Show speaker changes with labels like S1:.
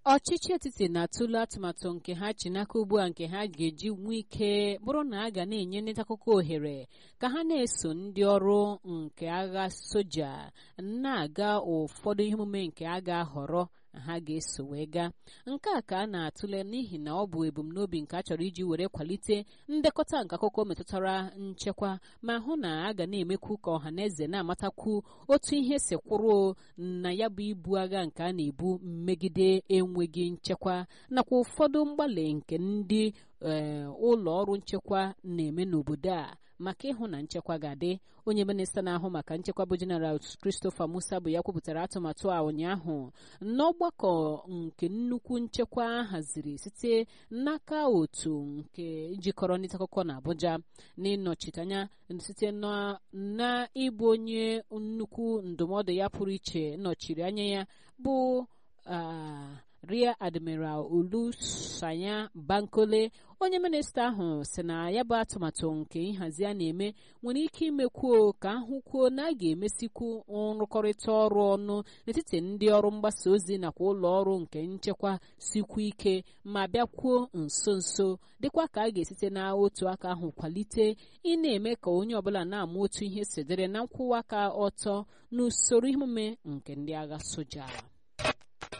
S1: ọchịchị etiti na-atụle atụmatụ nke ha chi n'aka ugbu a nke ha ga-eji nwee ike bụrụ na a ga na-enye ndị akụkọ ohere ka ha na-eso ndị ọrụ nke agha soja na-aga ụfọdụ ihe omume nke a ga-ahọrọ ha ga-eso wee gaa nke a ka a na-atụle n'ihi na ọ bụ ebumnobi nke a chọrọ iji were kwalite ndekọta nke akụkọ metụtara nchekwa ma hụ na a ga na-emekwu ka ọha na eze na-amatakwu otu ihe si kwụrụ na ya bụ ibu agha nke a na-ebu megide enweghị nchekwa nakwa ụfọdụ mgbalị nke ndị ụlọ ọrụ nchekwa na-eme n'obodo a maka ịhụ na nchekwa ga-adị onye minista na-ahụ maka nchekwa bụ jeneral Christopher Musa bụ ya kwupụtara atụmatụ a ụnyaahụ n'ọgbakọ nke nnukwu nchekwa haziri site n'aka otu nke jikọrọ ndị akụkọ na Abuja n'ịnọchite anya site na ịbụ onye nnukwu ndụmọdụ ya pụrụ iche nọchiri anya ya bụ Rear Admiral Olusanya Bankole onye minista ahụ si na ya bụ atụmatụ nke nhazi a na-eme nwere ike imekwuo ka ahụkwuo na a ga-emesikwu nrụkọrịta ọrụ ọnụ n'etiti ndị ọrụ mgbasa ozi nakwa ụlọ ọrụ nke nchekwa sikwu ike ma bịakwuo nso nso dịkwa ka a ga-esite na otu aka ahụ kwalite ị na-eme ka onye ọbụla na-ama otu ihe si dịrị na nkwụwa aka ọtọ n'usoro emume nke ndị agha soja